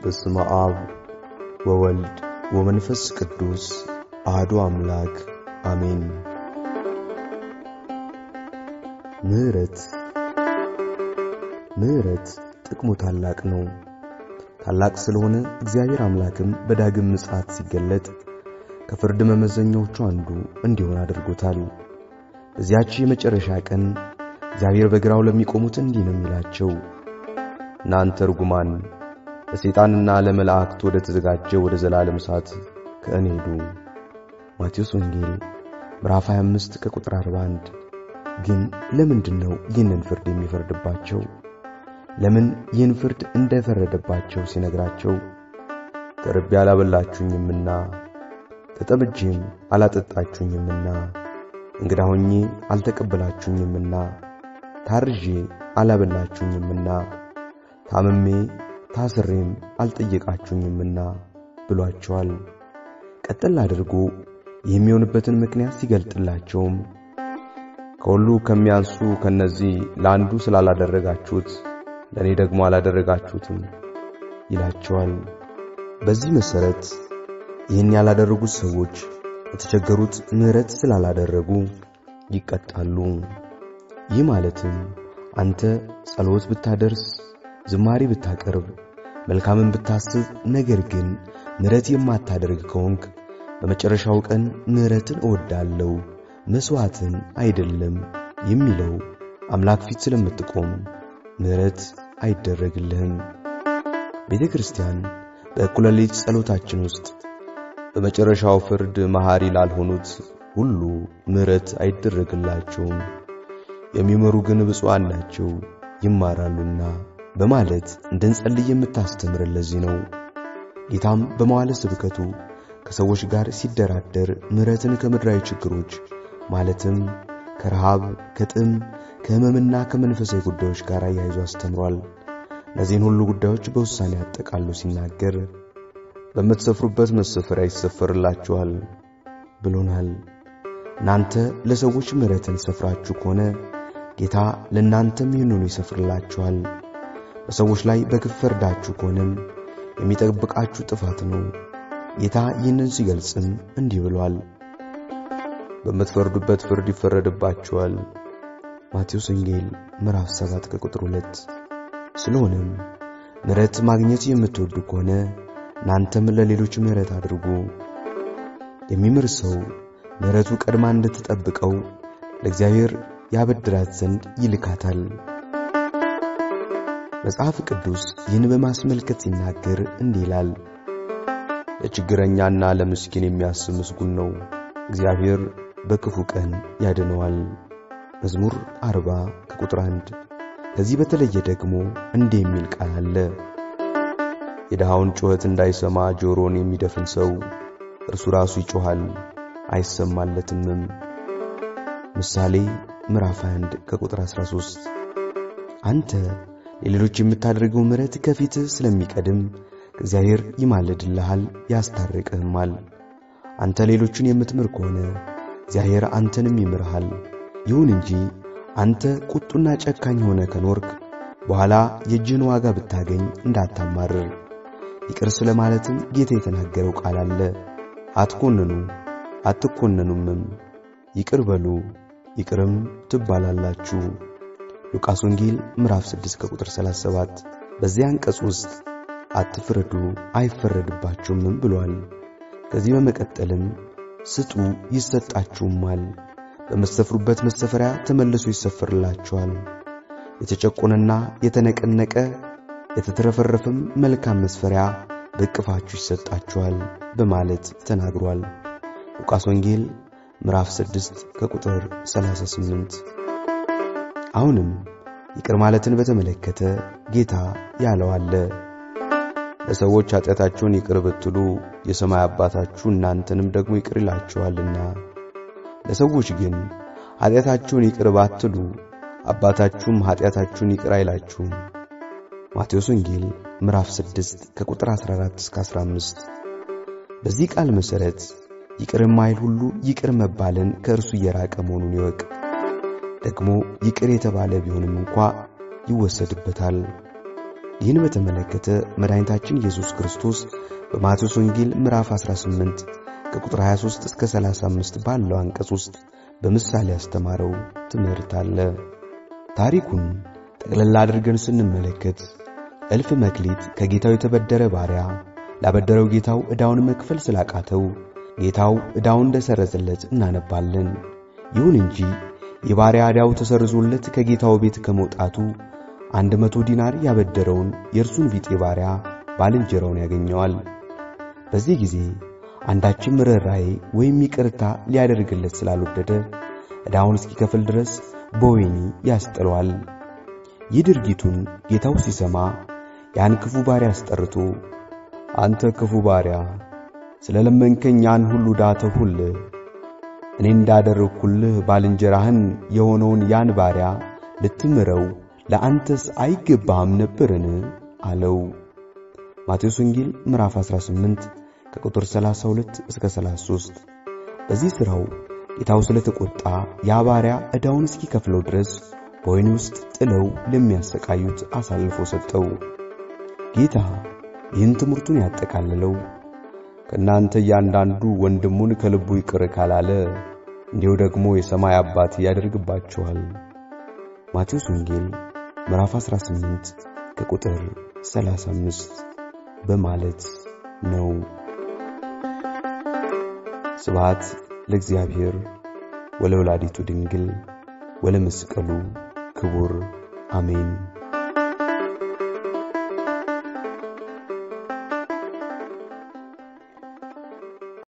በስመ አብ ወወልድ ወመንፈስ ቅዱስ አህዱ አምላክ አሜን። ምሕረት ምሕረት ጥቅሙ ታላቅ ነው። ታላቅ ስለሆነ እግዚአብሔር አምላክም በዳግም ምጽአት ሲገለጥ ከፍርድ መመዘኛዎቹ አንዱ እንዲሆን አድርጎታል። በዚያች የመጨረሻ ቀን እግዚአብሔር በግራው ለሚቆሙት እንዲህ ነው የሚላቸው፣ እናንተ ርጉማን ለሰይጣንና ለመላእክት ወደ ተዘጋጀ ወደ ዘላለም እሳት ከእኔ ሄዱ። ማቴዎስ ወንጌል ምዕራፍ 25 ከቁጥር 41። ግን ለምንድን ነው ይህንን ፍርድ የሚፈርድባቸው? ለምን ይህን ፍርድ እንደፈረደባቸው ሲነግራቸው ተርቤ አላበላችሁኝምና፣ ተጠምጄም አላጠጣችሁኝምና፣ እንግዳ ሆኜ አልተቀበላችሁኝምና፣ ታርዤ አላበላችሁኝምና፣ ታምሜ ታስሬም አልጠየቃችሁኝምና ብሏቸዋል። ቀጠል አድርጎ የሚሆንበትን ምክንያት ሲገልጥላቸውም ከሁሉ ከሚያንሱ ከነዚህ ለአንዱ ስላላደረጋችሁት ለእኔ ደግሞ አላደረጋችሁትም ይላቸዋል። በዚህ መሠረት ይህን ያላደረጉት ሰዎች የተቸገሩት ምሕረት ስላላደረጉ ይቀጣሉ። ይህ ማለትም አንተ ጸሎት ብታደርስ፣ ዝማሬ ብታቀርብ፣ መልካምን ብታስብ፣ ነገር ግን ምሕረት የማታደርግ ከሆንክ በመጨረሻው ቀን ምሕረትን እወዳለሁ መሥዋዕትን አይደለም የሚለው አምላክ ፊት ስለምትቆም ምሕረት አይደረግልህም። ቤተ ክርስቲያን በእኩለ ሌሊት ጸሎታችን ውስጥ በመጨረሻው ፍርድ መሐሪ ላልሆኑት ሁሉ ምሕረት አይደረግላቸውም፣ የሚመሩ ግን ብፁዓን ናቸው ይማራሉና በማለት እንድንጸልይ የምታስተምረን ለዚህ ነው። ጌታም በመዋለ ስብከቱ ከሰዎች ጋር ሲደራደር ምሕረትን ከምድራዊ ችግሮች ማለትም ከረሃብ፣ ከጥም፣ ከሕመምና ከመንፈሳዊ ጉዳዮች ጋር አያይዞ አስተምሯል። እነዚህን ሁሉ ጉዳዮች በውሳኔ አጠቃሎ ሲናገር በምትሰፍሩበት መሰፈሪያ ይሰፈርላችኋል ብሎናል። እናንተ ለሰዎች ምሕረትን ሰፍራችሁ ከሆነ ጌታ ለእናንተም ይህንኑ ይሰፍርላችኋል። በሰዎች ላይ በግፍ ፈርዳችሁ ከሆነም የሚጠብቃችሁ ጥፋት ነው። ጌታ ይህንን ሲገልጽም እንዲህ ብሏል፣ በምትፈርዱበት ፍርድ ይፈረድባችኋል። ማቴዎስ ወንጌል ምዕራፍ 7 ከቁጥር 2። ስለሆነም ምሕረት ማግኘት የምትወዱ ከሆነ እናንተም ለሌሎች ምሕረት አድርጉ። የሚምር ሰው ምሕረቱ ቀድማ እንድትጠብቀው ለእግዚአብሔር ያበድራት ዘንድ ይልካታል። መጽሐፍ ቅዱስ ይህን በማስመልከት ሲናገር እንዲህ ይላል፣ ለችግረኛና ለምስኪን የሚያስብ ምስጉን ነው፣ እግዚአብሔር በክፉ ቀን ያድነዋል። መዝሙር 40 ከቁጥር 1። ከዚህ በተለየ ደግሞ እንዲህ የሚል ቃል አለ፣ የድሃውን ጩኸት እንዳይሰማ ጆሮን የሚደፍን ሰው እርሱ ራሱ ይጮኻል አይሰማለትምም። ምሳሌ ምዕራፍ 1 ከቁጥር 13። አንተ ለሌሎች የምታደርገው ምሕረት ከፊትህ ስለሚቀድም እግዚአብሔር ይማልድልሃል ያስታርቅህማል። አንተ ሌሎችን የምትምር ከሆነ እግዚአብሔር አንተንም ይምርሃል። ይሁን እንጂ አንተ ቁጡና ጨካኝ ሆነ ከኖርክ በኋላ የእጅህን ዋጋ ብታገኝ እንዳታማርር። ይቅር ስለ ማለትም ጌታ የተናገረው ቃል አለ፣ አትኮንኑ አትኮነኑምም፣ ይቅር በሉ ይቅርም ትባላላችሁ። ሉቃስ ወንጌል ምዕራፍ 6 ከቁጥር 37። በዚያ አንቀጽ ውስጥ አትፍረዱ አይፈረድባችሁምም ብሏል። ከዚህ በመቀጠልም ስጡ ይሰጣችሁማል፣ በምትሰፍሩበት መሰፈሪያ ተመልሶ ይሰፈርላችኋል። የተጨቆነና የተነቀነቀ የተትረፈረፈም መልካም መስፈሪያ በእቅፋችሁ ይሰጣችኋል በማለት ተናግሯል። ሉቃስ ወንጌል ምዕራፍ 6 ከቁጥር 38። አሁንም ይቅር ማለትን በተመለከተ ጌታ ያለው አለ ለሰዎች ኃጢአታችሁን ይቅር ብትሉ የሰማይ አባታችሁ እናንተንም ደግሞ ይቅር ይላችኋልና፣ ለሰዎች ግን ኃጢአታችሁን ይቅር ባትሉ አባታችሁም ኃጢአታችሁን ይቅር አይላችሁም። ማቴዎስ ወንጌል ምዕራፍ 6 ከቁጥር 14 እስከ 15። በዚህ ቃል መሠረት ይቅር የማይል ሁሉ ይቅር መባልን ከእርሱ እየራቀ መሆኑን ይወቅ። ደግሞ ይቅር የተባለ ቢሆንም እንኳ ይወሰድበታል። ይህን በተመለከተ መድኃኒታችን ኢየሱስ ክርስቶስ በማቴዎስ ወንጌል ምዕራፍ 18 ከቁጥር 23 እስከ 35 ባለው አንቀጽ ውስጥ በምሳሌ ያስተማረው ትምህርት አለ። ታሪኩን ጠቅለላ አድርገን ስንመለከት እልፍ መክሊት ከጌታው የተበደረ ባሪያ ላበደረው ጌታው ዕዳውን መክፈል ስላቃተው ጌታው ዕዳውን እንደሰረዘለት እናነባለን። ይሁን እንጂ የባሪያ ዕዳው ተሰርዞለት ከጌታው ቤት ከመውጣቱ አንድ መቶ ዲናር ያበደረውን የእርሱን ቢጤ ባሪያ ባልንጀራውን ያገኘዋል። በዚህ ጊዜ አንዳችም ርኅራኄ ወይም ይቅርታ ሊያደርግለት ስላልወደደ ዕዳውን እስኪከፍል ድረስ በወህኒ ያስጥለዋል። ይህ ድርጊቱን ጌታው ሲሰማ ያን ክፉ ባሪያ አስጠርቶ አንተ ክፉ ባሪያ ስለ ለመንከኝ ያን ሁሉ ዕዳ ተውሁልህ፣ እኔ እንዳደረግሁልህ ባልንጀራህን የሆነውን ያን ባሪያ ልትምረው ለአንተስ አይገባህም ነበርን? አለው። ማቴዎስ ወንጌል ምዕራፍ 18 ከቁጥር 32 እስከ 33። በዚህ ሥራው ጌታው ስለተቆጣ ያ ባሪያ ዕዳውን እስኪከፍለው ድረስ በወህኒ ውስጥ ጥለው ለሚያሰቃዩት አሳልፎ ሰጠው። ጌታ ይህን ትምህርቱን ያጠቃልለው ከእናንተ እያንዳንዱ ወንድሙን ከልቡ ይቅር ካላለ እንዲሁ ደግሞ የሰማይ አባት ያደርግባችኋል። ማቴዎስ ወንጌል ምዕራፍ 18 ከቁጥር 35 በማለት ነው። ስብሐት ለእግዚአብሔር ወለወላዲቱ ድንግል ወለመስቀሉ ክቡር አሜን።